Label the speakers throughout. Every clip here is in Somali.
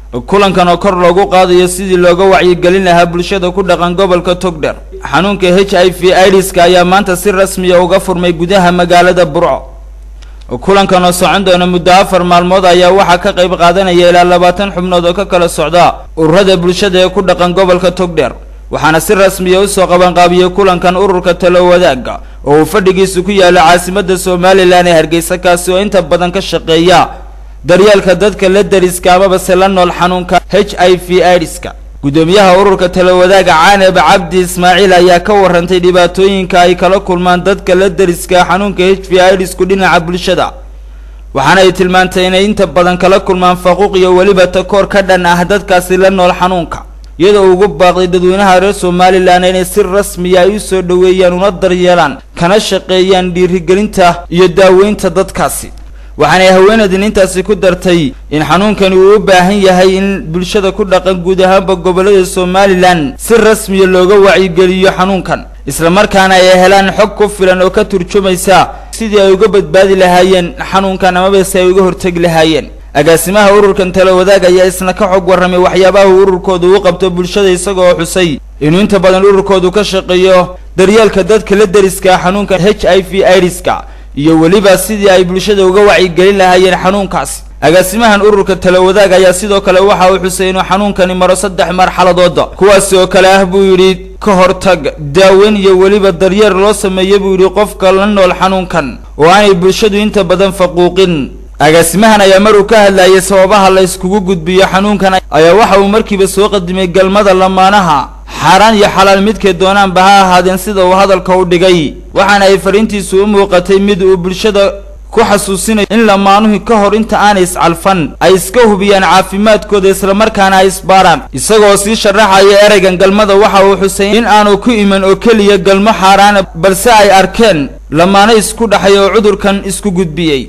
Speaker 1: kulankan oo kor loogu qaadayo sidii looga wacyigelin lahaa bulshada ku dhaqan gobolka togdher xanuunka h i v idiska ayaa maanta si rasmiya uga furmay gudaha magaalada burco kulankan oo socon doona muddo afar maalmood ayaa waxaa ka qayb qaadanaya ilaa labaatan xubnood oo ka kala socda ururada bulshada ee ku dhaqan gobolka togdher waxaana si rasmiya usoo qabanqaabiyey kulankan ururka talo wadaaga oo uu fadhigiisu ku yaalo caasimadda somalilan ee hargeysa kaasi oo inta badan ka shaqeeya daryeelka dadka la deriska amabase la nool xanuunka h i v idiska guddoomiyaha ururka talo wadaaga caaneb cabdi ismaaciil ayaa ka warantay dhibaatooyinka ay kala kulmaan dadka la deriska xanuunka h v idisku dhinaca bulshada waxaana ay tilmaantay inay inta badan kala kulmaan faquuq iyo weliba takoor ka dhan ah dadkaasi la nool xanuunka iyadoo ugu baaqday dadweynaha reer somalilan inay si rasmiya ay usoo dhoweeyaan una daryeelaan kana shaqeeyaan dhiirigelinta iyo daaweynta dadkaasi waxaanay haweenaydin intaasi ku dartay in xanuunkani uu u baahan yahay in bulshada ku dhaqan guud ahaanba gobolada somalilan si rasmiya looga wacyigeliyo xanuunkan islamarkaana ay helaan xog ku filan oo ka turjumaysa sidii ay uga badbaadi lahaayeen xanuunkan amabase ay uga hortegi lahaayeen agaasimaha ururkan talo wadaag ayaa isna ka xog warramay waxyaabaha uu ururkoodu u qabto bulshada isagoo xusay inuu inta badan ururkoodu ka shaqeeyo daryeelka dadka la deriska xanuunka h i v idiska iyo weliba sidii ay bulshada uga wacyigelin lahaayeen xanuunkaasi agaasimahan ururka talo wadaag ayaa sidoo kale waxa uu xusay inuu xanuunkani maro saddex marxaladooda kuwaasi oo kale ah buu yidhi ka hortag daaweyn iyo weliba daryeer loo sameeya buu yidhi qofka la nool xanuunkan oo aanay bulshadu inta badan faquuqin agaasimahan ayaa mar uu ka hadlayay sababaha la iskugu gudbiyo xanuunkan ayaa waxa uu markiiba soo qadimay galmada lamaanaha xaaraan iyo xalaal midkay doonaanba ha ahaadeen sida uu hadalka u dhigay waxaana ay fariintiisu u muuqatay mid uu bulshada ku xasuusinayo in lamaanuhu ka hor inta aanay iscalfan ay iska hubiyaan caafimaadkooda islamarkaana ay isbaaraan isagoo sii sharaxaya ereygan galmada waxa uu xusay in aanu ku iman oo keliya galmo xaaraana balse ay arkeen lamaano isku dhaxay oo cudurkan isku gudbiyey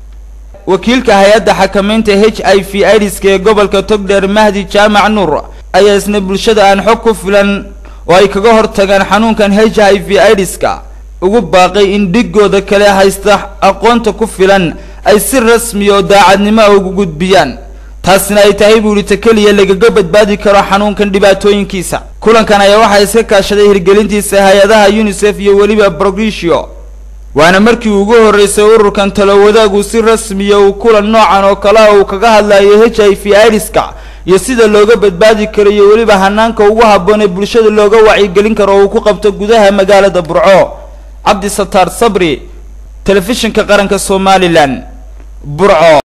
Speaker 1: wakiilka hay-adda xakamaynta h i v idiska ee gobolka togdheer mahdi jaamac nuur ayaa isna bulshada aan xog ku filan oo ay kaga hortagaan xanuunkan h i v idiska ugu baaqay in dhigooda kale haysta aqoonta ku filan ay si rasmiya oo daacadnimo a ugu gudbiyaan taasina ay tahay buu yidhi ta keliya lagaga badbaadi karo xanuunkan dhibaatooyinkiisa kulankan ayaa waxaa iska kaashaday hirgelintiisa hay-adaha unisef iyo weliba progresio waana markii ugu horreysay ururkan talo wadaagu si rasmiya uu kulan noocan oo kale a uu kaga hadlayo h i v idiska iyo sida looga badbaadi karo iyo weliba hanaanka ugu habboon ee bulshada looga wacyigelin karo oo uu ku qabto gudaha magaalada burco cabdi sataar sabri telefishinka qaranka somalilan burco